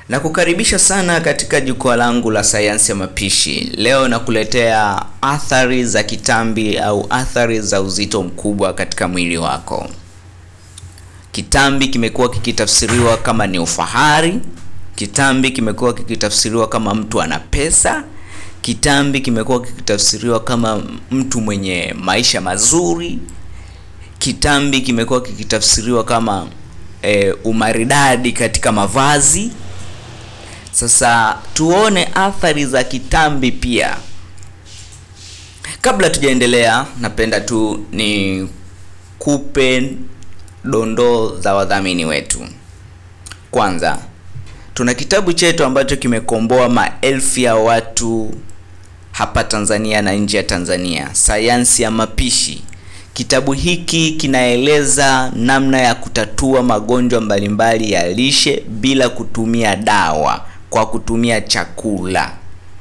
Na kukaribisha sana katika jukwaa langu la sayansi ya mapishi. Leo nakuletea athari za kitambi au athari za uzito mkubwa katika mwili wako. Kitambi kimekuwa kikitafsiriwa kama ni ufahari. Kitambi kimekuwa kikitafsiriwa kama mtu ana pesa. Kitambi kimekuwa kikitafsiriwa kama mtu mwenye maisha mazuri. Kitambi kimekuwa kikitafsiriwa kama e, umaridadi katika mavazi. Sasa tuone athari za kitambi pia. Kabla tujaendelea, napenda tu ni kupe dondoo za wadhamini wetu. Kwanza, tuna kitabu chetu ambacho kimekomboa maelfu ya watu hapa Tanzania na nje ya Tanzania, sayansi ya mapishi. Kitabu hiki kinaeleza namna ya kutatua magonjwa mbalimbali ya lishe bila kutumia dawa, kwa kutumia chakula.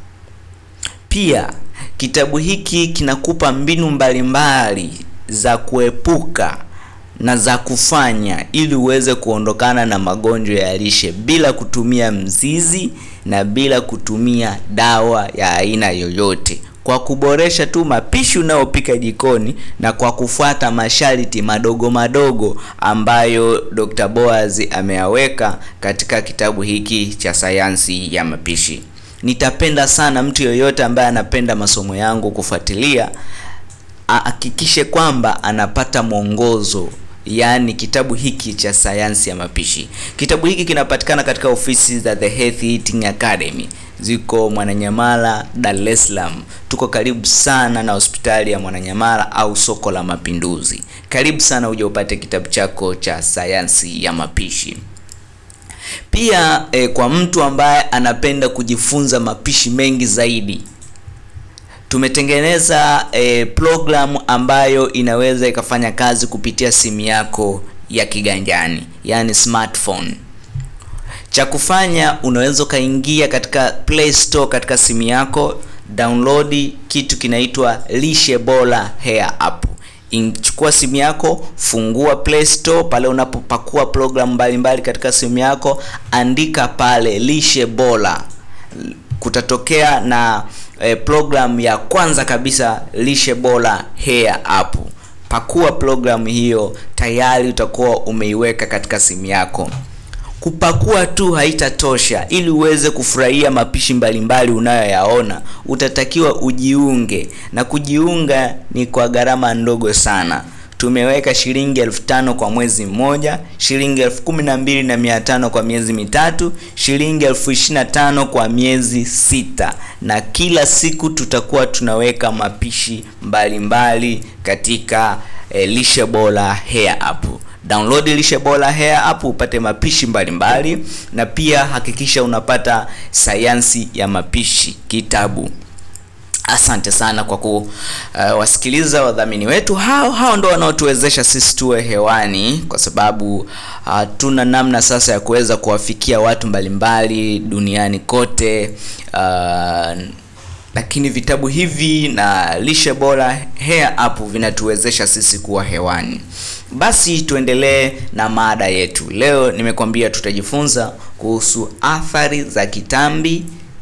Pia kitabu hiki kinakupa mbinu mbalimbali za kuepuka na za kufanya ili uweze kuondokana na magonjwa ya lishe bila kutumia mzizi na bila kutumia dawa ya aina yoyote, kwa kuboresha tu mapishi unayopika jikoni na kwa kufuata masharti madogo madogo ambayo Dr. Boaz ameyaweka katika kitabu hiki cha sayansi ya mapishi. Nitapenda sana mtu yoyote ambaye anapenda masomo yangu kufuatilia ahakikishe kwamba anapata mwongozo yaani kitabu hiki cha sayansi ya mapishi. Kitabu hiki kinapatikana katika ofisi za The Healthy Eating Academy, ziko Mwananyamala, Dar es Salaam. Tuko karibu sana na hospitali ya Mwananyamala au soko la Mapinduzi. Karibu sana uje upate kitabu chako cha sayansi ya mapishi. Pia eh, kwa mtu ambaye anapenda kujifunza mapishi mengi zaidi tumetengeneza eh, programu ambayo inaweza ikafanya kazi kupitia simu yako ya kiganjani, yani smartphone. Cha kufanya unaweza ukaingia katika Play Store katika simu yako, download kitu kinaitwa Lishe Bora Hair App. Inchukua simu yako, fungua Play Store, pale unapopakua programu mbalimbali katika simu yako, andika pale Lishe Bora, kutatokea na E, program ya kwanza kabisa Lishe Bora Hair App. Pakua programu hiyo, tayari utakuwa umeiweka katika simu yako. Kupakua tu haitatosha. Ili uweze kufurahia mapishi mbalimbali unayoyaona, utatakiwa ujiunge, na kujiunga ni kwa gharama ndogo sana. Tumeweka shilingi elfu tano kwa mwezi mmoja, shilingi elfu kumi na mbili na mia tano kwa miezi mitatu, shilingi elfu ishirini na tano kwa miezi sita, na kila siku tutakuwa tunaweka mapishi mbalimbali mbali katika eh, Lishe Bora Hair App. Download Lishe Bora Hair App upate mapishi mbalimbali mbali, na pia hakikisha unapata sayansi ya mapishi kitabu. Asante sana kwa kuwasikiliza uh, wadhamini wetu hao hao, ndo wanaotuwezesha sisi tuwe hewani, kwa sababu hatuna uh, namna sasa ya kuweza kuwafikia watu mbalimbali duniani kote uh, lakini vitabu hivi na Lishe Bora Hair App vinatuwezesha sisi kuwa hewani. Basi tuendelee na mada yetu leo. Nimekwambia tutajifunza kuhusu athari za kitambi,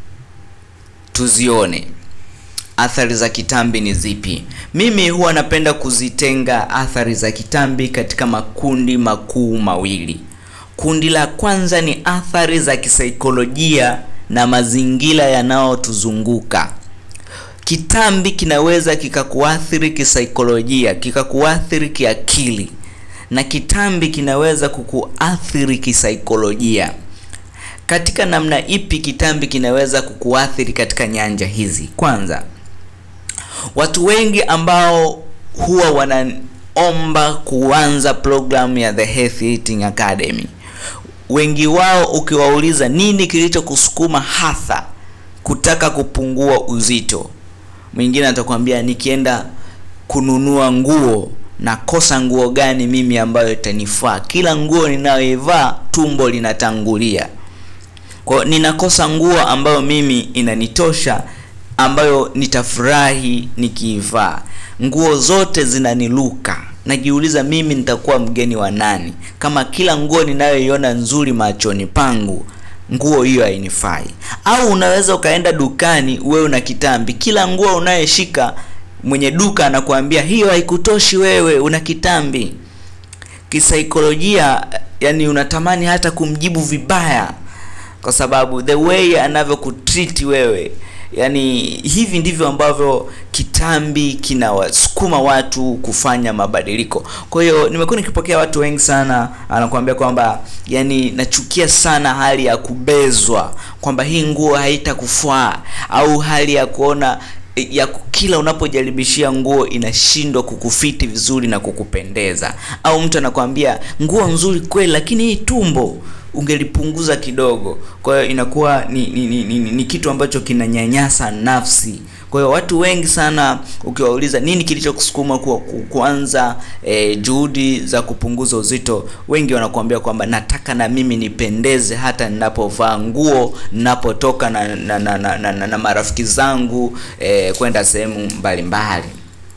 tuzione athari za kitambi ni zipi? Mimi huwa napenda kuzitenga athari za kitambi katika makundi makuu mawili. Kundi la kwanza ni athari za kisaikolojia na mazingira yanayotuzunguka. Kitambi kinaweza kikakuathiri kisaikolojia, kikakuathiri kiakili, na kitambi kinaweza kukuathiri kisaikolojia. Katika namna ipi kitambi kinaweza kukuathiri katika nyanja hizi? Kwanza, watu wengi ambao huwa wanaomba kuanza programu ya The Healthy Eating Academy, wengi wao ukiwauliza nini kilichokusukuma hasa kutaka kupungua uzito, mwingine atakwambia nikienda kununua nguo nakosa nguo gani mimi ambayo itanifaa? Kila nguo ninayoivaa tumbo linatangulia, kwa ninakosa nguo ambayo mimi inanitosha ambayo nitafurahi nikiivaa. Nguo zote zinaniluka, najiuliza mimi nitakuwa mgeni wa nani kama kila nguo ninayoiona nzuri machoni pangu nguo hiyo hainifai. Au unaweza ukaenda dukani, wewe una kitambi, kila nguo unayeshika mwenye duka anakuambia hiyo haikutoshi, wewe una kitambi. Kisaikolojia, yani unatamani hata kumjibu vibaya, kwa sababu the way anavyokutreat wewe Yaani hivi ndivyo ambavyo kitambi kinawasukuma watu kufanya mabadiliko. Kwa hiyo nimekuwa nikipokea watu wengi sana anakuambia kwamba yani, nachukia sana hali ya kubezwa, kwamba hii nguo haitakufaa au hali ya kuona ya kila unapojaribishia nguo inashindwa kukufiti vizuri na kukupendeza, au mtu anakuambia nguo nzuri kweli, lakini hii tumbo ungelipunguza kidogo. Kwa hiyo inakuwa ni, ni, ni, ni, ni kitu ambacho kinanyanyasa nafsi. Kwa hiyo watu wengi sana ukiwauliza nini kilichokusukuma ku, ku, kuanza eh, juhudi za kupunguza uzito, wengi wanakuambia kwamba nataka na mimi nipendeze hata ninapovaa nguo, ninapotoka na, na, na, na, na, na, na marafiki zangu eh, kwenda sehemu mbalimbali.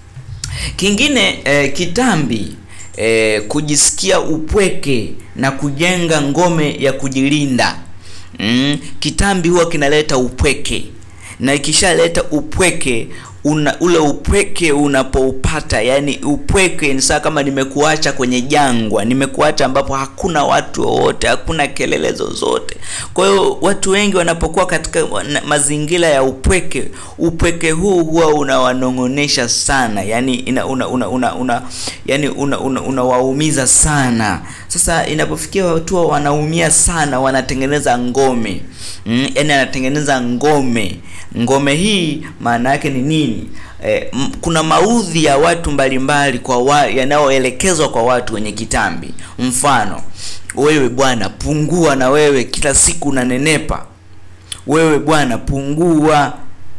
Kingine eh, kitambi E, kujisikia upweke na kujenga ngome ya kujilinda. Mm, kitambi huwa kinaleta upweke na ikishaleta upweke una, ule upweke unapoupata, yani upweke ni saa kama nimekuacha kwenye jangwa, nimekuacha ambapo hakuna watu wowote, hakuna kelele zozote. Kwa hiyo watu wengi wanapokuwa katika mazingira ya upweke, upweke huu huwa unawanong'onesha sana, yani ina, una, una, una, una, yani unawaumiza una, una sana. Sasa inapofikia watu wanaumia sana, wanatengeneza ngome mm, yani anatengeneza ngome. Ngome hii maana yake ni nini? E, m, kuna maudhi ya watu mbalimbali kwa wa, yanayoelekezwa kwa watu wenye kitambi. Mfano, wewe bwana pungua, na wewe kila siku unanenepa. Wewe bwana pungua,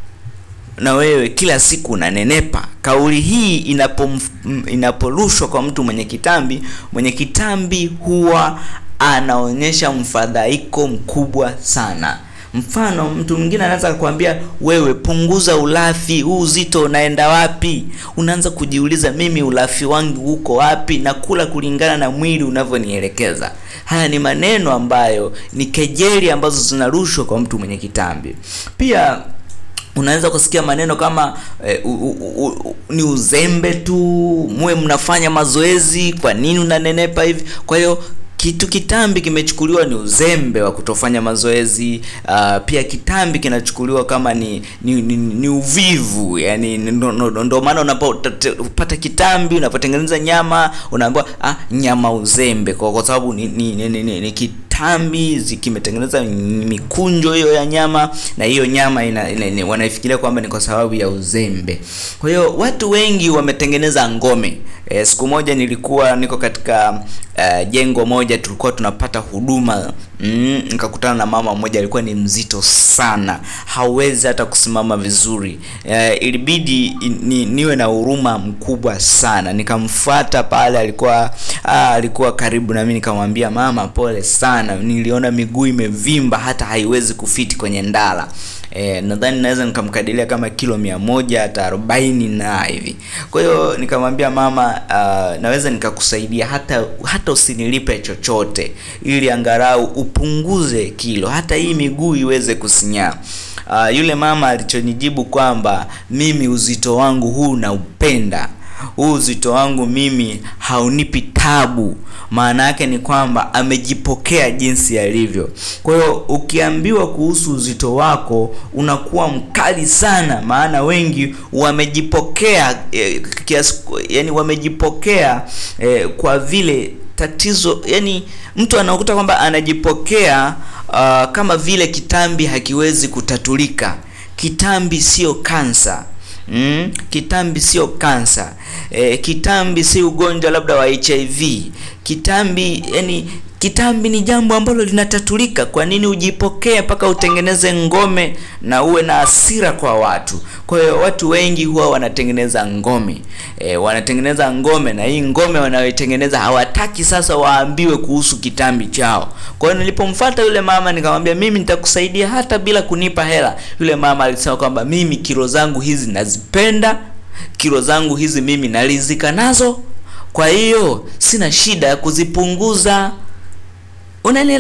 na wewe kila siku unanenepa. Kauli hii inapo inaporushwa kwa mtu mwenye kitambi, mwenye kitambi huwa anaonyesha mfadhaiko mkubwa sana. Mfano, mtu mwingine anaweza kukwambia wewe, punguza ulafi, huu uzito unaenda wapi? Unaanza kujiuliza, mimi ulafi wangu uko wapi? na kula kulingana na mwili unavyonielekeza. Haya ni maneno ambayo ni kejeli ambazo zinarushwa kwa mtu mwenye kitambi. Pia unaweza kusikia maneno kama eh, u, u, u, ni uzembe tu, muwe mnafanya mazoezi, kwa nini unanenepa hivi? Kwa hiyo kitu kitambi kimechukuliwa ni uzembe wa kutofanya mazoezi. Uh, pia kitambi kinachukuliwa kama ni ni, ni, ni uvivu, yani ndo, ndo, ndo maana unapopata kitambi unapotengeneza nyama unaambiwa ah, nyama uzembe, kwa, kwa sababu ni, ni, ni, ni, ni, ni kitambi kimetengeneza mikunjo hiyo ya nyama, na hiyo nyama ina, ina, ina, wanaifikiria kwamba ni kwa sababu ya uzembe. Kwa hiyo watu wengi wametengeneza ngome. E, siku moja nilikuwa niko katika uh, jengo moja tulikuwa tunapata huduma mm, nikakutana na mama mmoja alikuwa ni mzito sana, hawezi hata kusimama vizuri. E, ilibidi ni, niwe na huruma mkubwa sana, nikamfuata pale, alikuwa ah, alikuwa karibu na mimi, nikamwambia mama, pole sana, niliona miguu imevimba hata haiwezi kufiti kwenye ndala. E, nadhani naweza nikamkadiria kama kilo mia moja hata arobaini na hivi. Kwa hiyo nikamwambia mama, uh, naweza nikakusaidia hata hata usinilipe chochote, ili angalau upunguze kilo, hata hii miguu iweze kusinyaa. Uh, yule mama alichonijibu kwamba mimi uzito wangu huu naupenda huu uzito wangu mimi haunipi tabu. Maana yake ni kwamba amejipokea jinsi alivyo. Kwa hiyo ukiambiwa kuhusu uzito wako unakuwa mkali sana, maana wengi wamejipokea eh, kiasi, yani wamejipokea eh, kwa vile tatizo, yani mtu anakuta kwamba anajipokea uh, kama vile kitambi hakiwezi kutatulika. Kitambi sio kansa. Mm, kitambi sio kansa. E, kitambi si ugonjwa labda wa HIV. Kitambi yani kitambi ni jambo ambalo linatatulika. Kwa nini ujipokee mpaka utengeneze ngome na uwe na hasira kwa watu? Kwa hiyo watu wengi huwa wanatengeneza ngome e, wanatengeneza ngome na hii ngome wanayoitengeneza hawataki sasa waambiwe kuhusu kitambi chao. Kwa hiyo nilipomfuata yule mama nikamwambia, mimi nitakusaidia hata bila kunipa hela. Yule mama alisema kwamba mimi kilo zangu hizi nazipenda, kilo zangu hizi mimi nalizika nazo, kwa hiyo sina shida ya kuzipunguza. Unanielewa?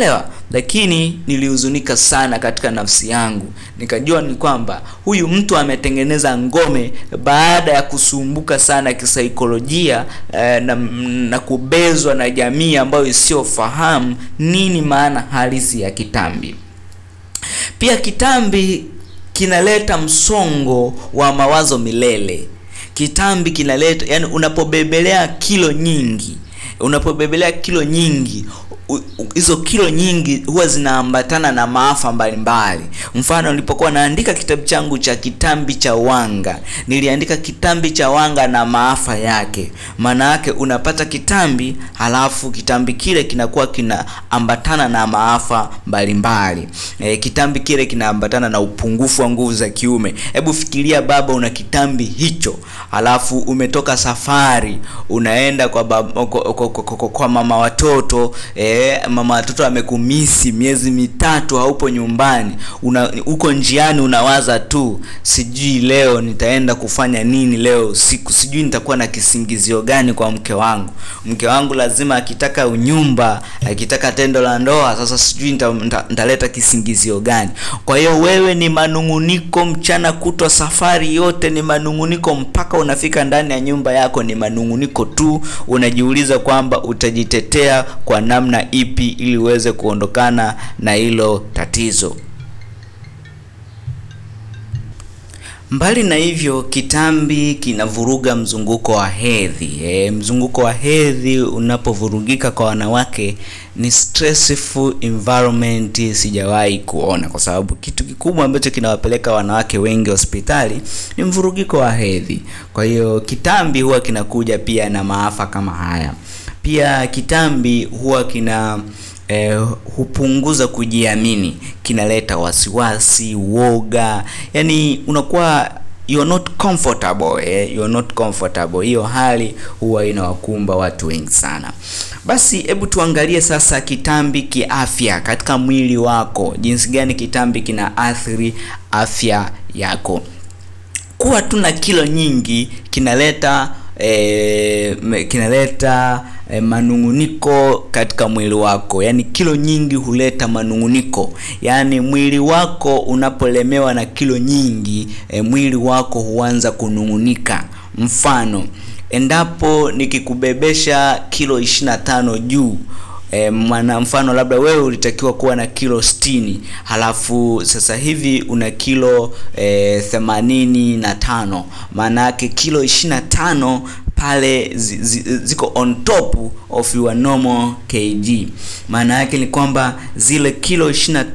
lakini nilihuzunika sana katika nafsi yangu, nikajua ni kwamba huyu mtu ametengeneza ngome baada ya kusumbuka sana kisaikolojia eh, na, na kubezwa na jamii ambayo isiyofahamu nini maana halisi ya kitambi. Pia kitambi kinaleta msongo wa mawazo milele. Kitambi kinaleta yani, unapobebelea kilo nyingi, unapobebelea kilo nyingi hizo kilo nyingi huwa zinaambatana na maafa mbalimbali. Mfano, nilipokuwa naandika kitabu changu cha kitambi cha wanga, niliandika kitambi cha wanga na maafa yake. Maana yake unapata kitambi, halafu kitambi kile kinakuwa kinaambatana na maafa mbalimbali. E, kitambi kile kinaambatana na upungufu wa nguvu za kiume. Hebu fikiria baba, una kitambi hicho, halafu umetoka safari, unaenda kwa, baba, kwa, kwa, kwa, kwa, kwa mama watoto e, mama watoto amekumisi miezi mitatu, haupo nyumbani, una uko njiani, unawaza tu, sijui leo nitaenda kufanya nini leo usiku, sijui nitakuwa na kisingizio gani kwa mke wangu. Mke wangu lazima akitaka unyumba, akitaka tendo la ndoa, sasa sijui nitaleta nita, nita kisingizio gani. Kwa hiyo wewe ni manunguniko mchana kutwa, safari yote ni manunguniko, mpaka unafika ndani ya nyumba yako ni manunguniko tu. Unajiuliza kwamba utajitetea kwa namna ipi ili uweze kuondokana na hilo tatizo. Mbali na hivyo, kitambi kinavuruga mzunguko wa hedhi. E, mzunguko wa hedhi unapovurugika kwa wanawake ni stressful environment sijawahi kuona, kwa sababu kitu kikubwa ambacho kinawapeleka wanawake wengi hospitali ni mvurugiko wa hedhi. Kwa hiyo kitambi huwa kinakuja pia na maafa kama haya. Pia kitambi huwa kina eh, hupunguza kujiamini, kinaleta wasiwasi, uoga, yani unakuwa you're not comfortable eh, you're not comfortable. Hiyo hali huwa inawakumba watu wengi sana. Basi hebu tuangalie sasa kitambi kiafya katika mwili wako, jinsi gani kitambi kina athiri afya yako. Kuwa tu na kilo nyingi kinaleta E, kinaleta e, manunguniko katika mwili wako. Yaani kilo nyingi huleta manunguniko, yaani mwili wako unapolemewa na kilo nyingi e, mwili wako huanza kunungunika. Mfano, endapo nikikubebesha kilo 25 juu E, mwana mfano labda wewe ulitakiwa kuwa na kilo sitini halafu sasa hivi una kilo e, themanini na tano maana yake kilo ishirini na tano pale zi, zi, ziko on top of your normal kg. Maana yake ni kwamba zile kilo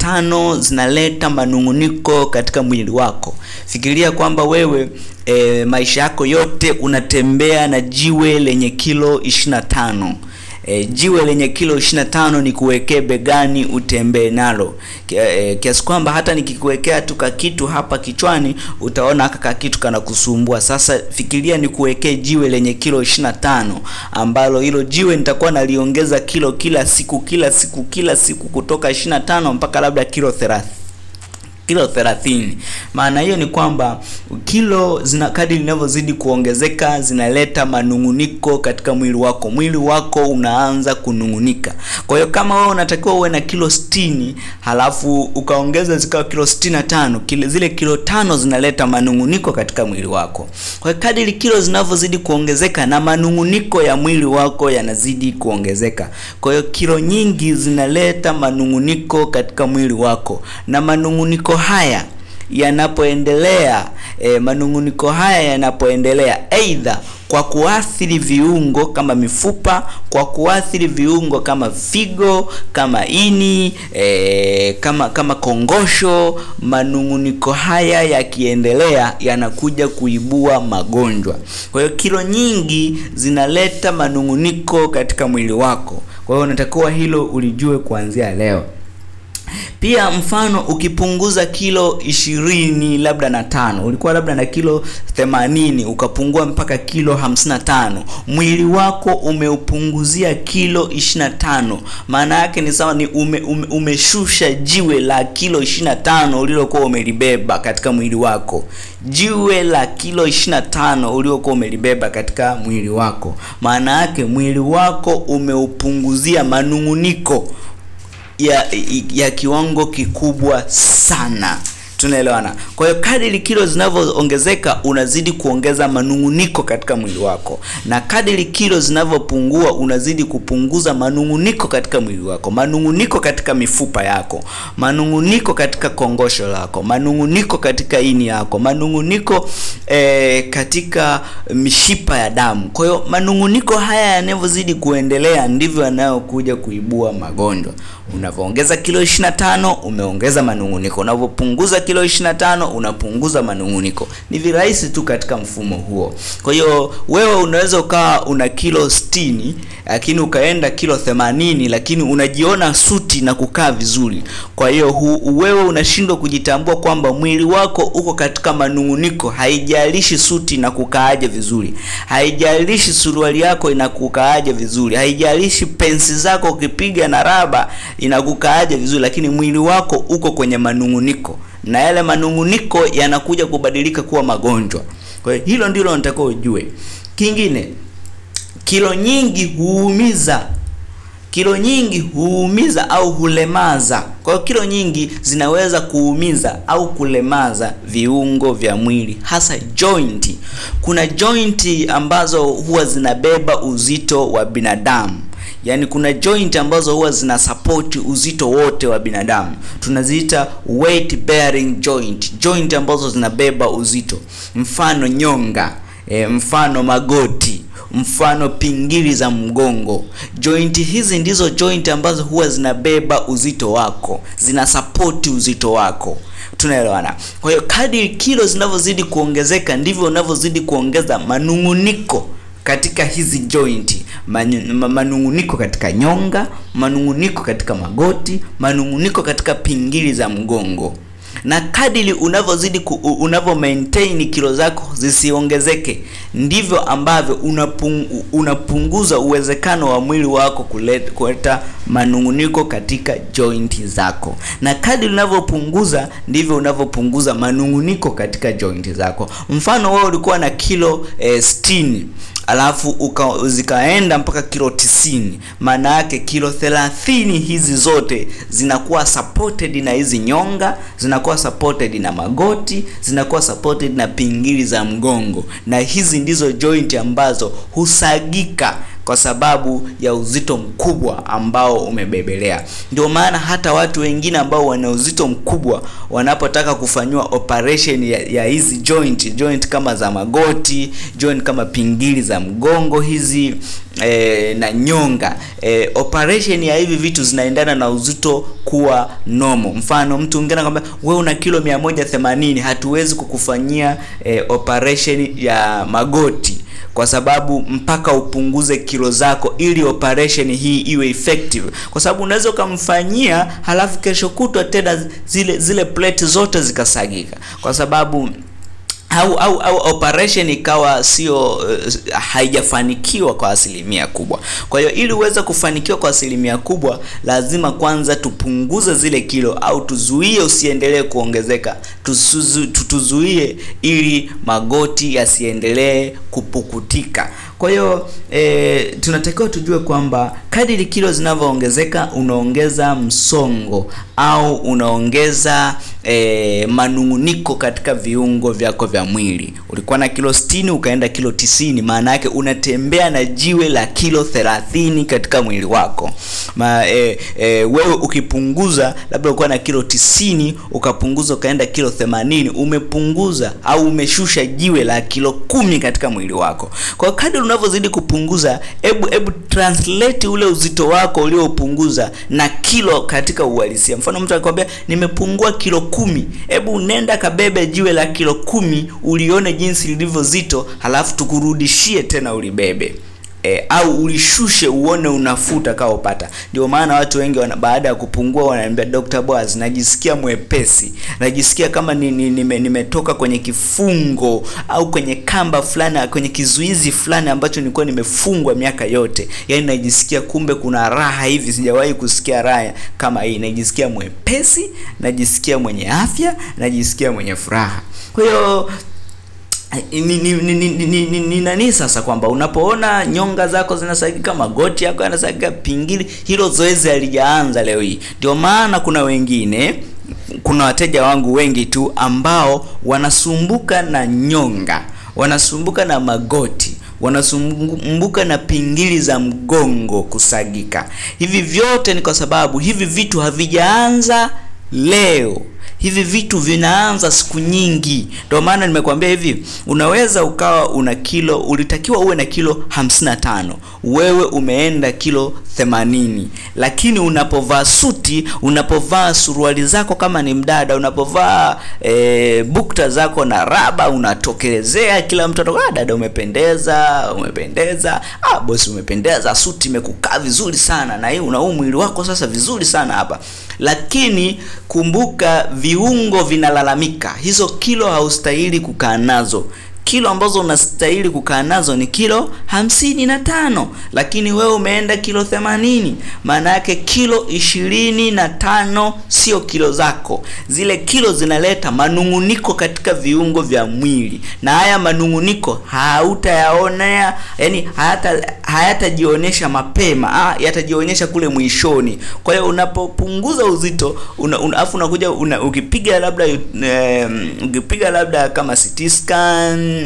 25 zinaleta manunguniko katika mwili wako. Fikiria kwamba wewe e, maisha yako yote unatembea na jiwe lenye kilo 25. E, jiwe lenye kilo 25 ni kuwekea begani utembee nalo e, kiasi kwamba hata nikikuwekea tu kakitu hapa kichwani utaona haka kakitu kanakusumbua. Sasa fikiria ni kuwekea jiwe lenye kilo 25 ambalo hilo jiwe nitakuwa naliongeza kilo kila siku kila siku kila siku kutoka 25 mpaka labda kilo 30 kilo 30. Maana hiyo ni kwamba kilo zina kadri linavyozidi kuongezeka zinaleta manunguniko katika mwili wako. Mwili wako unaanza kunungunika. Kwa hiyo kama wewe unatakiwa uwe na kilo 60 halafu ukaongeza zikawa kilo 65, kile zile kilo tano zinaleta manunguniko katika mwili wako. Kwa hiyo kadri kilo zinavyozidi kuongezeka na manunguniko ya mwili wako yanazidi kuongezeka. Kwa hiyo kilo nyingi zinaleta manunguniko katika mwili wako na manunguniko haya yanapoendelea e, manunguniko haya yanapoendelea aidha kwa kuathiri viungo kama mifupa, kwa kuathiri viungo kama figo, kama ini e, kama kama kongosho. Manunguniko haya yakiendelea yanakuja kuibua magonjwa. Kwa hiyo kilo nyingi zinaleta manunguniko katika mwili wako. Kwa hiyo unatakiwa hilo ulijue kuanzia leo. Pia mfano ukipunguza kilo ishirini labda na tano, ulikuwa labda na kilo themanini ukapungua mpaka kilo hamsini na tano, mwili wako umeupunguzia kilo ishirini na tano. Maana yake ni sawa ni ume, ume, umeshusha jiwe la kilo ishirini na tano ulilokuwa umelibeba katika mwili wako, jiwe la kilo ishirini na tano uliokuwa umelibeba katika mwili wako. Maana yake mwili wako umeupunguzia manunguniko ya, ya kiwango kikubwa sana tunaelewana kwa hiyo kadiri kilo zinavyoongezeka unazidi kuongeza manunguniko katika mwili wako na kadiri kilo zinavyopungua unazidi kupunguza manunguniko katika mwili wako manunguniko katika mifupa yako manunguniko katika kongosho lako manunguniko katika ini yako manunguniko eh, katika mishipa ya damu kwa hiyo manunguniko haya yanavyozidi kuendelea ndivyo yanayokuja kuibua magonjwa unavyoongeza kilo 25 umeongeza manunguniko unavyopunguza kilo 25 unapunguza manunguniko ni virahisi tu katika mfumo huo kwa hiyo wewe unaweza ukawa una kilo 60 lakini ukaenda kilo 80 lakini unajiona suti na kukaa vizuri kwa hiyo hu, wewe unashindwa kujitambua kwamba mwili wako uko katika manunguniko haijalishi suti na kukaaje vizuri haijalishi suruali yako inakukaaje vizuri haijalishi pensi zako ukipiga na raba inakukaaje vizuri lakini mwili wako uko kwenye manunguniko na yale manunguniko yanakuja kubadilika kuwa magonjwa kwa hiyo hilo ndilo natakiwa ujue kingine kilo nyingi huumiza kilo nyingi huumiza au hulemaza kwa hiyo kilo nyingi zinaweza kuumiza au kulemaza viungo vya mwili hasa jointi kuna jointi ambazo huwa zinabeba uzito wa binadamu yaani kuna joint ambazo huwa zina support uzito wote wa binadamu tunaziita weight bearing joint joint ambazo zinabeba uzito mfano nyonga e, mfano magoti mfano pingili za mgongo jointi hizi ndizo joint ambazo huwa zinabeba uzito wako zina sapoti uzito wako tunaelewana kwa hiyo kadri kilo zinavyozidi kuongezeka ndivyo unavyozidi kuongeza manunguniko katika hizi jointi manunguniko katika nyonga manunguniko katika magoti manunguniko katika pingili za mgongo na kadili unavyozidi unavyo maintain kilo zako zisiongezeke ndivyo ambavyo unapung, unapunguza uwezekano wa mwili wako kuleta manunguniko katika jointi zako na kadili unavyopunguza ndivyo unavyopunguza manunguniko katika jointi zako mfano wewe ulikuwa na kilo eh, 60 alafu uka, zikaenda mpaka kilo 90 maana yake kilo 30 hizi zote zinakuwa supported na hizi nyonga zinakuwa supported na magoti zinakuwa supported na pingili za mgongo na hizi ndizo joint ambazo husagika kwa sababu ya uzito mkubwa ambao umebebelea ndio maana hata watu wengine ambao wana uzito mkubwa wanapotaka kufanyiwa operation ya, ya hizi joint joint kama za magoti joint kama pingili za mgongo hizi e, na nyonga e, operation ya hivi vitu zinaendana na uzito kuwa nomo mfano mtu mwingine anakwambia wewe una kilo 180 hatuwezi kukufanyia e, operation ya magoti kwa sababu mpaka upunguze kilo zako ili operation hii iwe effective kwa sababu unaweza ukamfanyia halafu kesho kutwa tena zile zile plate zote zikasagika kwa sababu au, au, au operation ikawa sio uh, haijafanikiwa kwa asilimia kubwa kwa hiyo ili uweze kufanikiwa kwa asilimia kubwa lazima kwanza tupunguze zile kilo au tuzuie usiendelee kuongezeka Tusuzu, tutuzuie ili magoti yasiendelee kupukutika kwa hiyo e, tunatakiwa tujue kwamba kadiri kilo zinavyoongezeka unaongeza msongo au unaongeza e, manunguniko katika viungo vyako vya mwili ulikuwa na kilo 60 ukaenda kilo 90 maana yake unatembea na jiwe la kilo 30 katika mwili wako Ma, e, e, wewe ukipunguza labda ulikuwa na kilo 90 ukapunguza ukaenda kilo 80 umepunguza au umeshusha jiwe la kilo kumi katika mwili wako kwa kadri unavyozidi kupunguza hebu hebu translate ule uzito wako uliopunguza na kilo katika uhalisia mfano mtu akikwambia nimepungua kilo kumi hebu nenda kabebe jiwe la kilo kumi ulione jinsi lilivyo zito halafu tukurudishie tena ulibebe e, au ulishushe uone unafuu utakaopata ndio maana watu wengi wana, baada ya kupungua wanaambia Dr. Boaz najisikia mwepesi najisikia kama ni, ni, nime, nimetoka kwenye kifungo au kwenye kamba fulani kwenye kizuizi fulani ambacho nilikuwa nimefungwa miaka yote yaani najisikia kumbe kuna raha hivi sijawahi kusikia raha kama hii najisikia mwepesi najisikia mwenye afya najisikia mwenye furaha kwa hiyo ni, ni, ni, ni, ni, ni, ni, ni nani sasa kwamba unapoona nyonga zako zinasagika, magoti yako yanasagika, pingili, hilo zoezi halijaanza leo hii. Ndio maana kuna wengine, kuna wateja wangu wengi tu ambao wanasumbuka na nyonga, wanasumbuka na magoti wanasumbuka na pingili za mgongo kusagika. Hivi vyote ni kwa sababu hivi vitu havijaanza leo hivi vitu vinaanza siku nyingi. Ndio maana nimekwambia hivi, unaweza ukawa una kilo, ulitakiwa uwe na kilo 55, wewe umeenda kilo 80, lakini unapovaa suti, unapovaa suruali zako kama ni mdada, unapovaa e, bukta zako na raba, unatokelezea, kila mtu atakuwa dada, umependeza, umependeza, ah bosi, umependeza, suti imekukaa vizuri sana, na hii una huu mwili wako sasa vizuri sana hapa, lakini kumbuka viungo vinalalamika, hizo kilo haustahili kukaa nazo. Kilo ambazo unastahili kukaa nazo ni kilo hamsini na tano, lakini wewe umeenda kilo themanini. Maana yake kilo ishirini na tano sio kilo zako. Zile kilo zinaleta manung'uniko katika viungo vya mwili, na haya manung'uniko hautayaonea, yani hayata hayatajionyesha mapema, ah, yatajionyesha kule mwishoni. Kwa hiyo unapopunguza uzito una, una, afu unakuja una, ukipiga labda um, ukipiga labda kama CT scan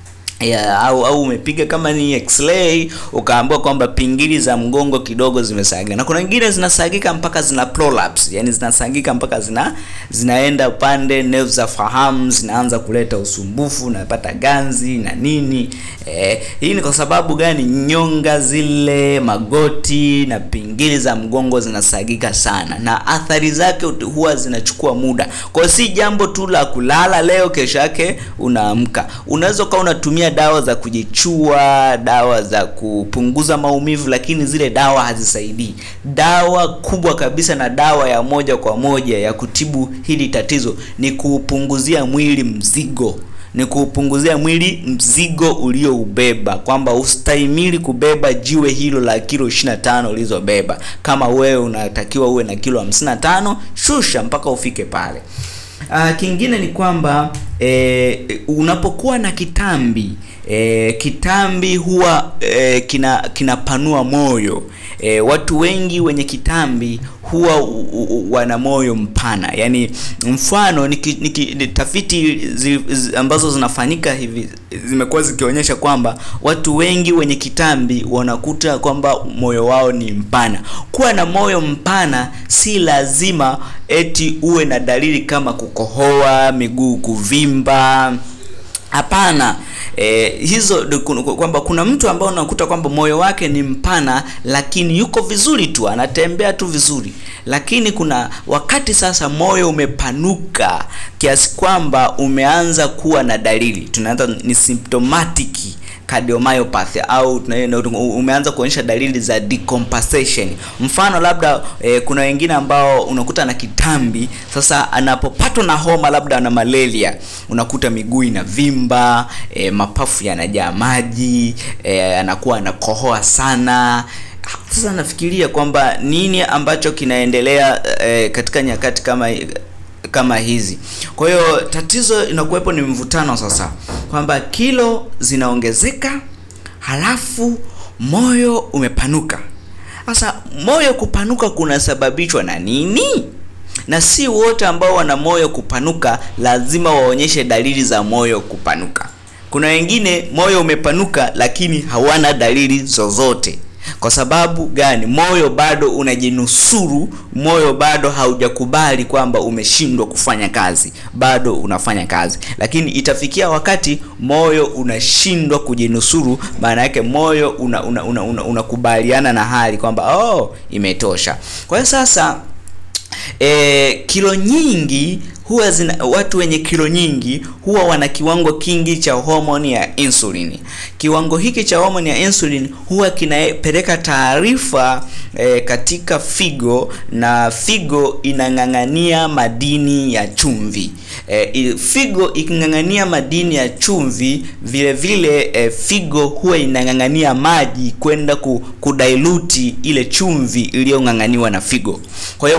ya, au au umepiga kama ni x-ray ukaambiwa kwamba pingili za mgongo kidogo zimesagika, na kuna nyingine zinasagika mpaka zina prolapse, yani zinasagika mpaka zina zinaenda upande, nerves za fahamu zinaanza kuleta usumbufu, unapata ganzi na nini. Eh, hii ni kwa sababu gani? Nyonga zile, magoti na pingili za mgongo zinasagika sana, na athari zake huwa zinachukua muda. Kwa hiyo si jambo tu la kulala leo, kesho yake unaamka. Unaweza ukawa unatumia dawa za kujichua, dawa za kupunguza maumivu, lakini zile dawa hazisaidii. Dawa kubwa kabisa na dawa ya moja kwa moja ya kutibu hili tatizo ni kuupunguzia mwili mzigo ni kuupunguzia mwili mzigo ulioubeba, kwamba ustahimili kubeba jiwe hilo la kilo 25 ulizobeba. Kama wewe unatakiwa uwe na kilo 55, shusha mpaka ufike pale. Uh, kingine ni kwamba eh, unapokuwa na kitambi eh, kitambi huwa eh, kina kinapanua moyo. E, watu wengi wenye kitambi huwa u, u, wana moyo mpana. Yaani mfano niki, niki, tafiti zi, zi, ambazo zinafanyika hivi zimekuwa zikionyesha kwamba watu wengi wenye kitambi wanakuta kwamba moyo wao ni mpana. Kuwa na moyo mpana si lazima eti uwe na dalili kama kukohoa, miguu kuvimba. Hapana. E, hizo kwamba kuna mtu ambaye unakuta kwamba moyo wake ni mpana lakini yuko vizuri tu, anatembea tu vizuri, lakini kuna wakati sasa moyo umepanuka kiasi kwamba umeanza kuwa na dalili, tunaanza ni symptomatic cardiomyopathy au umeanza kuonyesha dalili za decompensation. Mfano labda e, kuna wengine ambao unakuta na kitambi sasa, anapopatwa na homa labda na malaria, unakuta miguu inavimba, e, mapafu yanajaa maji, e, anakuwa anakohoa sana. Sasa nafikiria kwamba nini ambacho kinaendelea e, katika nyakati kama kama hizi. Kwa hiyo tatizo inakuwepo ni mvutano sasa, kwamba kilo zinaongezeka halafu moyo umepanuka. Sasa moyo kupanuka kunasababishwa na nini? Na si wote ambao wana moyo kupanuka lazima waonyeshe dalili za moyo kupanuka. Kuna wengine moyo umepanuka lakini hawana dalili zozote. Kwa sababu gani? Moyo bado unajinusuru, moyo bado haujakubali kwamba umeshindwa kufanya kazi, bado unafanya kazi, lakini itafikia wakati moyo unashindwa kujinusuru. Maana yake moyo unakubaliana una, una, una na hali kwamba oh, imetosha. Kwa hiyo sasa e, kilo nyingi huwa zina, watu wenye kilo nyingi huwa wana kiwango kingi cha homoni ya insulin. Kiwango hiki cha homoni ya insulin huwa kinapeleka taarifa e, katika figo na figo inang'ang'ania madini ya chumvi. E, figo iking'ang'ania madini ya chumvi vile vile e, figo huwa inang'ang'ania maji kwenda ku, kudailuti ile chumvi iliyong'ang'aniwa na figo. Kwa hiyo mwili unapo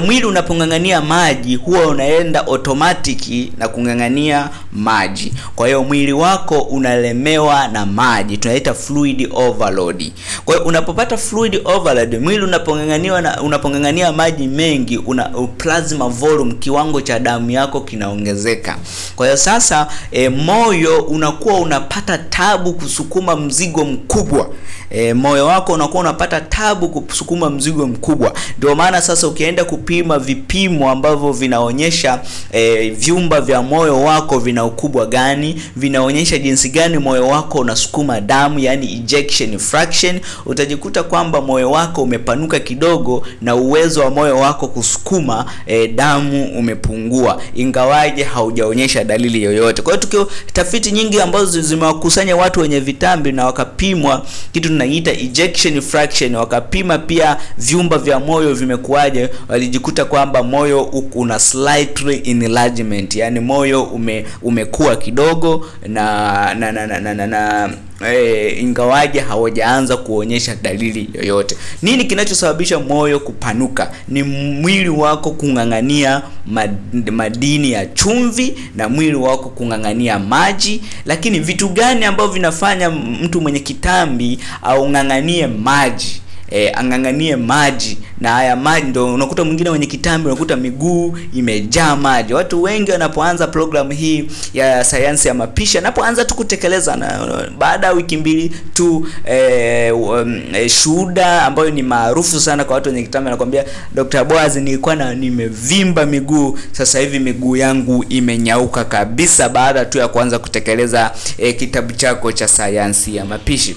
unapong'ang'ania maji huwa unaenda automatic na kung'ang'ania maji. Kwa hiyo mwili wako unalemewa na maji, tunaita fluid overload. Kwa hiyo unapopata fluid overload, mwili unapong'ang'aniwa na unapong'ang'ania maji mengi, una plasma volume, kiwango cha damu yako kinaongezeka. Kwa hiyo sasa e, moyo unakuwa unapata tabu kusukuma mzigo mkubwa. E, moyo wako unakuwa unapata tabu kusukuma mzigo mkubwa. Ndio maana sasa ukienda kupima vipimo ambavyo vinaonyesha e, vyumba vya moyo wako vina ukubwa gani, vinaonyesha jinsi gani moyo wako unasukuma damu, yani ejection fraction, utajikuta kwamba moyo wako umepanuka kidogo na uwezo wa moyo wako kusukuma e, damu umepungua, ingawaje haujaonyesha dalili yoyote. Kwa hiyo tukio tafiti nyingi ambazo zimewakusanya watu wenye vitambi na wakapimwa kitu tunaita ejection fraction, wakapima pia vyumba vya moyo vimekuwaje, walijikuta kwamba moyo una slightly enlargement, yani moyo ume, umekuwa kidogo na na na, na, na, na, na E, ingawaje hawajaanza kuonyesha dalili yoyote. Nini kinachosababisha moyo kupanuka? Ni mwili wako kung'ang'ania mad, madini ya chumvi na mwili wako kung'ang'ania maji. Lakini vitu gani ambavyo vinafanya mtu mwenye kitambi au ng'ang'anie maji? E, ang'ang'anie maji na haya maji ndo unakuta mwingine mwenye kitambi unakuta miguu imejaa maji. Watu wengi wanapoanza programu hii ya sayansi ya mapishi, anapoanza tu kutekeleza na baada ya wiki mbili tu e, um, e, shuhuda ambayo ni maarufu sana kwa watu wenye kitambi anakwambia, Dr. Boaz, nilikuwa na nimevimba miguu, sasa hivi miguu yangu imenyauka kabisa, baada tu ya kuanza kutekeleza e, kitabu chako cha sayansi ya mapishi.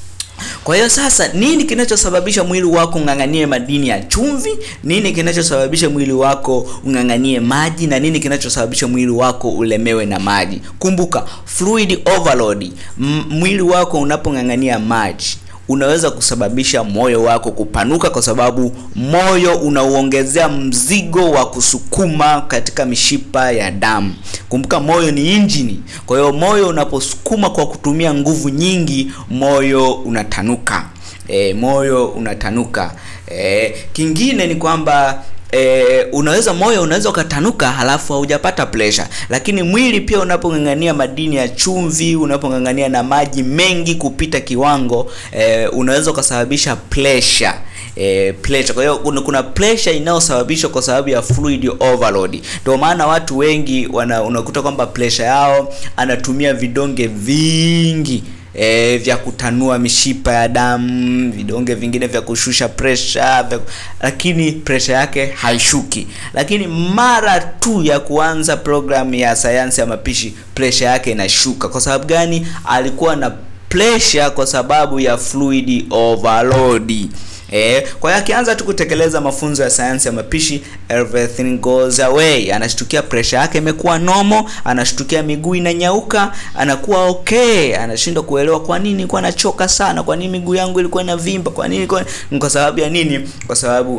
Kwa hiyo sasa, nini kinachosababisha mwili wako ung'ang'anie madini ya chumvi? Nini kinachosababisha mwili wako ung'ang'anie maji? Na nini kinachosababisha mwili wako ulemewe na maji? Kumbuka, fluid overload. M mwili wako unapong'ang'ania maji unaweza kusababisha moyo wako kupanuka, kwa sababu moyo unauongezea mzigo wa kusukuma katika mishipa ya damu. Kumbuka, moyo ni injini. Kwa hiyo moyo unaposukuma kwa kutumia nguvu nyingi, moyo unatanuka. E, moyo unatanuka. E, kingine ni kwamba E, unaweza moyo unaweza ukatanuka halafu haujapata pressure, lakini mwili pia unapong'ang'ania madini ya chumvi, unapong'ang'ania na maji mengi kupita kiwango e, unaweza ukasababisha pressure e, pressure. Kwa hiyo kuna pressure inayosababishwa kwa sababu ya fluid overload. Ndio maana watu wengi wana, unakuta kwamba pressure yao anatumia vidonge vingi E, vya kutanua mishipa ya damu, vidonge vingine vya kushusha pressure vya, lakini pressure yake haishuki. Lakini mara tu ya kuanza programu ya sayansi ya mapishi pressure yake inashuka. Kwa sababu gani? Alikuwa na pressure kwa sababu ya fluid overload. Eh, kwa hiyo akianza tu kutekeleza mafunzo ya sayansi ya mapishi everything goes away. Anashtukia pressure yake imekuwa nomo, anashtukia miguu inanyauka, anakuwa okay, anashindwa kuelewa kwa nini nilikuwa nachoka sana, kwa nini miguu yangu ilikuwa inavimba, kwa nini kwa, kwa sababu ya nini? Kwa sababu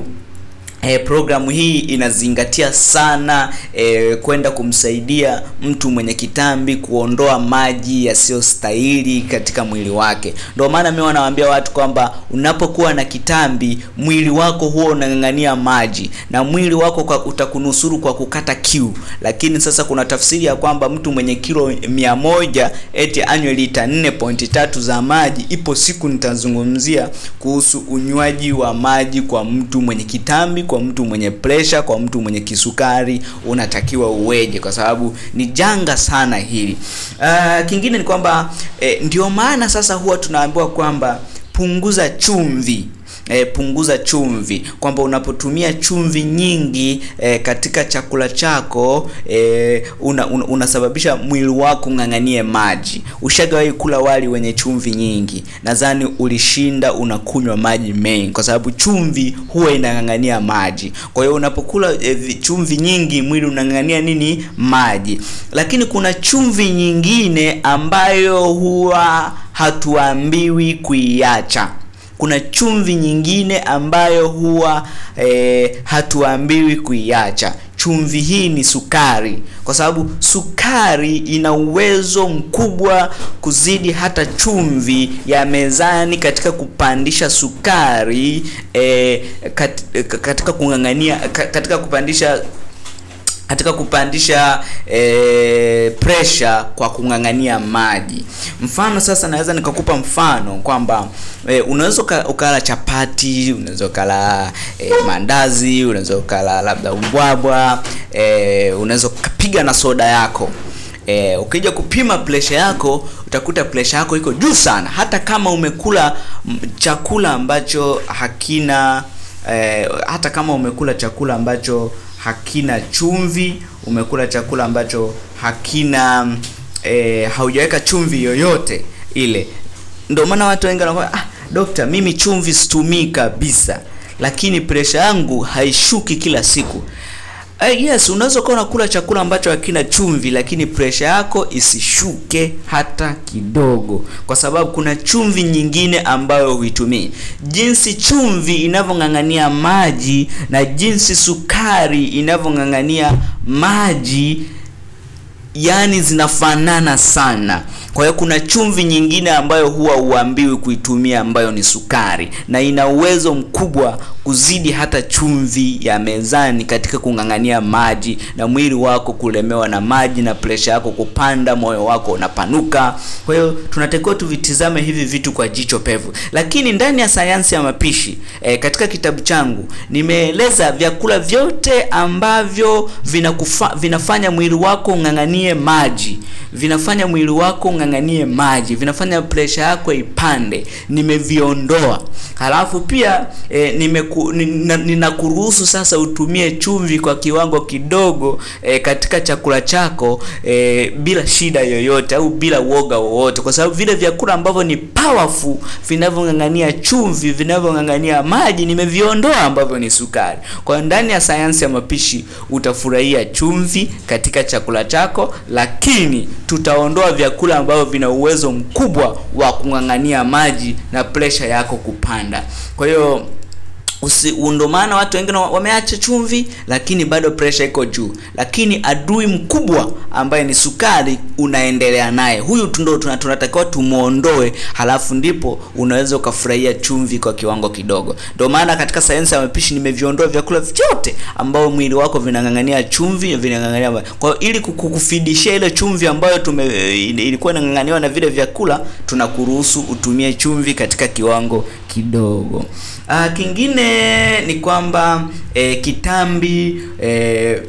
E, programu hii inazingatia sana e, kwenda kumsaidia mtu mwenye kitambi kuondoa maji yasiyostahili katika mwili wake. Ndio maana mimi wanawaambia watu kwamba unapokuwa na kitambi mwili wako huwa unang'ang'ania maji na mwili wako kwa utakunusuru kwa kukata kiu, lakini sasa kuna tafsiri ya kwamba mtu mwenye kilo mia moja eti anywe lita 4.3 za maji. Ipo siku nitazungumzia kuhusu unywaji wa maji kwa mtu mwenye kitambi kwa mtu mwenye pressure, kwa mtu mwenye kisukari unatakiwa uweje, kwa sababu ni janga sana hili. Uh, kingine ni kwamba eh, ndio maana sasa huwa tunaambiwa kwamba punguza chumvi. E, punguza chumvi, kwamba unapotumia chumvi nyingi e, katika chakula chako e, una, una, unasababisha mwili wako ng'ang'anie maji. Ushagawahi kula wali wenye chumvi nyingi? Nadhani ulishinda unakunywa maji mengi, kwa sababu chumvi huwa inang'ang'ania maji. Kwa hiyo unapokula e, chumvi nyingi mwili unang'ang'ania nini? Maji. Lakini kuna chumvi nyingine ambayo huwa hatuambiwi kuiacha kuna chumvi nyingine ambayo huwa e, hatuambiwi kuiacha. chumvi hii ni sukari, kwa sababu sukari ina uwezo mkubwa kuzidi hata chumvi ya mezani katika kupandisha sukari eh, kat, katika kung'ang'ania katika kupandisha katika kupandisha e, pressure kwa kung'ang'ania maji. Mfano sasa, naweza nikakupa mfano kwamba e, unaweza ukala chapati, unaweza ukala e, mandazi, unaweza ukala labda ubwabwa e, unaweza ukapiga na soda yako e, ukija kupima pressure yako utakuta pressure yako iko juu sana, hata kama umekula chakula ambacho hakina e, hata kama umekula chakula ambacho hakina chumvi, umekula chakula ambacho hakina e, haujaweka chumvi yoyote ile. Ndio maana watu wengi wanakuwa ah, dokta, mimi chumvi situmii kabisa, lakini presha yangu haishuki kila siku. Uh, yes, unaweza kuwa unakula chakula ambacho hakina chumvi lakini presha yako isishuke hata kidogo, kwa sababu kuna chumvi nyingine ambayo huitumii. Jinsi chumvi inavyong'ang'ania maji na jinsi sukari inavyong'ang'ania maji, yani zinafanana sana. Kwa hiyo kuna chumvi nyingine ambayo huwa huambiwi kuitumia ambayo ni sukari, na ina uwezo mkubwa kuzidi hata chumvi ya mezani katika kung'ang'ania maji na mwili wako kulemewa na maji na presha yako kupanda, moyo wako unapanuka. Kwa hiyo tunatakiwa tuvitizame hivi vitu kwa jicho pevu. Lakini ndani ya sayansi ya mapishi e, katika kitabu changu nimeeleza vyakula vyote ambavyo vinakufa, vinafanya mwili wako ung'ang'anie maji, vinafanya mwili wako ung'ang'anie maji, vinafanya presha yako ipande, nimeviondoa. Halafu pia e, nimeku ninakuruhusu sasa utumie chumvi kwa kiwango kidogo e, katika chakula chako e, bila shida yoyote au bila uoga wowote, kwa sababu vile vyakula ambavyo ni powerful vinavyong'ang'ania chumvi, vinavyong'ang'ania maji nimeviondoa, ambavyo ni sukari. Kwa hiyo ndani ya sayansi ya mapishi utafurahia chumvi katika chakula chako, lakini tutaondoa vyakula ambavyo vina uwezo mkubwa wa kung'ang'ania maji na presha yako kupanda. Kwa hiyo Usi, ndo maana watu wengine wameacha chumvi lakini bado pressure iko juu, lakini adui mkubwa ambaye ni sukari unaendelea naye. Huyu ndo tunatakiwa tumuondoe, halafu ndipo unaweza ukafurahia chumvi kwa kiwango kidogo. Ndio maana katika sayansi ya mapishi nimeviondoa vyakula vyote ambao mwili wako vinang'ang'ania chumvi, vinang'ang'ania kwa hiyo, ili kukufidishia ile chumvi ambayo tume ilikuwa inang'ang'aniwa na vile vyakula, tunakuruhusu utumie chumvi katika kiwango kidogo. Uh, kingine ni kwamba eh, kitambi eh,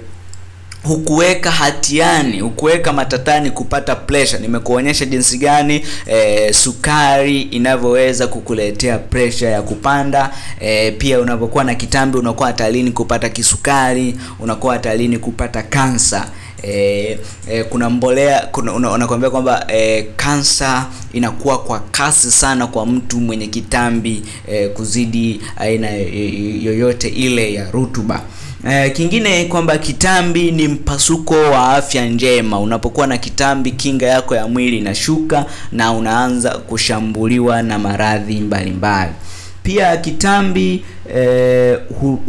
hukuweka hatiani, hukuweka matatani kupata pressure. Nimekuonyesha jinsi gani eh, sukari inavyoweza kukuletea pressure ya kupanda. Eh, pia unapokuwa na kitambi unakuwa hatarini kupata kisukari, unakuwa hatarini kupata kansa. E, e, kuna mbolea kuna unakwambia kwamba kansa e, inakuwa kwa kasi sana kwa mtu mwenye kitambi e, kuzidi aina yoyote ile ya rutuba. E, kingine kwamba kitambi ni mpasuko wa afya njema. Unapokuwa na kitambi, kinga yako ya mwili inashuka na unaanza kushambuliwa na maradhi mbalimbali. Pia kitambi e,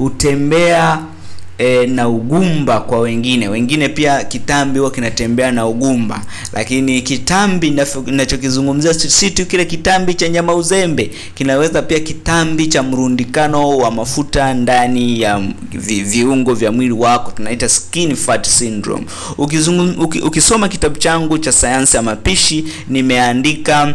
hutembea E, na ugumba kwa wengine. Wengine pia kitambi huwa kinatembea na ugumba, lakini kitambi ninachokizungumzia si tu kile kitambi cha nyama uzembe, kinaweza pia kitambi cha mrundikano wa mafuta ndani ya vi, viungo vya mwili wako, tunaita skin fat syndrome. Ukizungum, uki, ukisoma kitabu changu cha sayansi ya mapishi nimeandika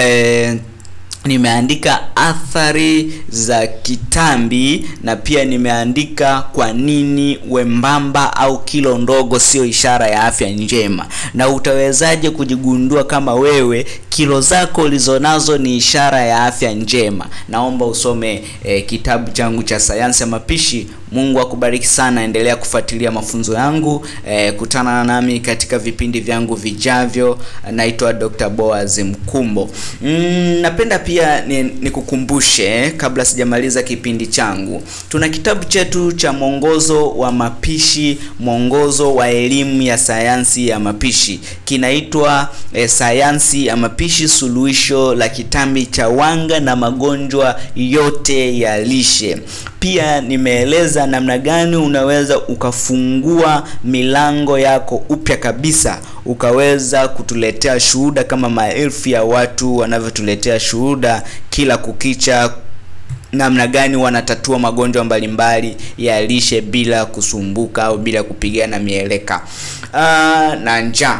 e, nimeandika athari za kitambi na pia nimeandika kwa nini wembamba au kilo ndogo sio ishara ya afya njema, na utawezaje kujigundua kama wewe kilo zako ulizonazo ni ishara ya afya njema. Naomba usome eh, kitabu changu cha sayansi ya mapishi. Mungu akubariki sana, endelea kufuatilia mafunzo yangu eh, kutana nami katika vipindi vyangu vijavyo. Naitwa Dr. Boaz Mkumbo. Mm, napenda pia nikukumbushe eh, kabla sijamaliza kipindi changu, tuna kitabu chetu cha mwongozo wa mapishi, mwongozo wa elimu ya sayansi ya mapishi, kinaitwa eh, sayansi ya mapishi, suluhisho la kitambi cha wanga na magonjwa yote ya lishe. pia nimeeleza namna gani unaweza ukafungua milango yako upya kabisa ukaweza kutuletea shuhuda kama maelfu ya watu wanavyotuletea shuhuda kila kukicha namna gani wanatatua magonjwa mbalimbali ya lishe bila kusumbuka au bila kupigana mieleka uh, na njaa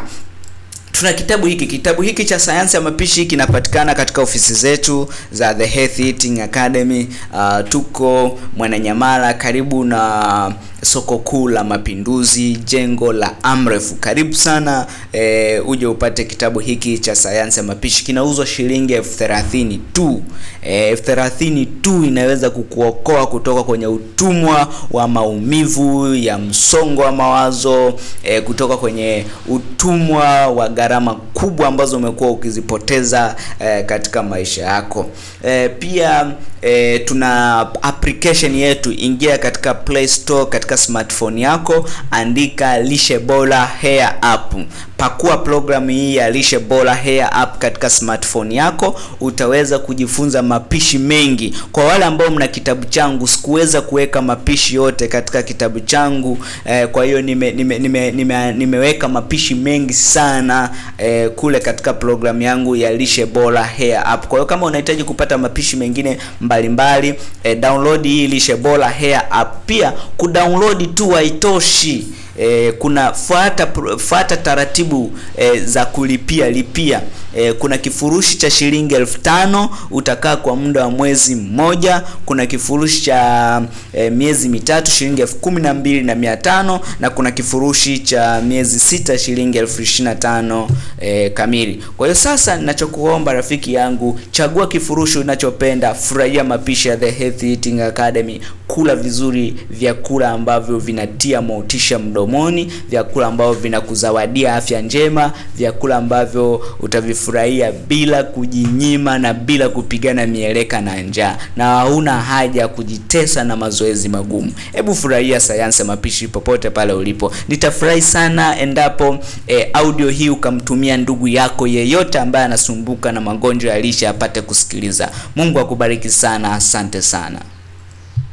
tuna kitabu hiki kitabu hiki cha sayansi ya mapishi kinapatikana katika ofisi zetu za the Healthy Eating Academy uh, tuko mwananyamala karibu na soko kuu la mapinduzi jengo la amref karibu sana e, uje upate kitabu hiki cha sayansi ya mapishi kinauzwa shilingi elfu thelathini tu elfu thelathini tu inaweza kukuokoa kutoka kwenye utumwa wa maumivu ya msongo wa mawazo e, kutoka kwenye utumwa wa gharama kubwa ambazo umekuwa ukizipoteza e, katika maisha yako e, pia e, tuna application yetu ingia katika play store katika smartphone yako andika lishe bora hair app pakua programu hii ya lishe bora hair app katika smartphone yako utaweza kujifunza mapishi mengi kwa wale ambao mna kitabu changu sikuweza kuweka mapishi yote katika kitabu changu eh, kwa hiyo nime, nime, nime, nime, nimeweka mapishi mengi sana eh, kule katika programu yangu ya lishe bora hair app kwa hiyo kama unahitaji kupata mapishi mengine mbalimbali mbali, eh, download hii lishe bora hair app pia kudownload tu haitoshi e, kuna fuata fuata taratibu e, za kulipia lipia e, kuna kifurushi cha shilingi elfu tano utakaa kwa muda wa mwezi mmoja kuna kifurushi cha e, miezi mitatu shilingi elfu kumi na mbili na mia tano na kuna kifurushi cha miezi sita shilingi elfu ishirini na tano e, kamili kwa hiyo sasa ninachokuomba rafiki yangu chagua kifurushi unachopenda furahia mapishi ya the Healthy Eating Academy kula vizuri vyakula ambavyo vinatia motisha mdomoni vyakula ambavyo vinakuzawadia afya njema vyakula ambavyo utavifurahia bila kujinyima na bila kupigana mieleka na njaa na hauna haja ya kujitesa na mazoezi magumu hebu furahia sayansi ya mapishi popote pale ulipo nitafurahi sana endapo e, audio hii ukamtumia ndugu yako yeyote ambaye anasumbuka na magonjwa ya lishe apate kusikiliza mungu akubariki sana asante sana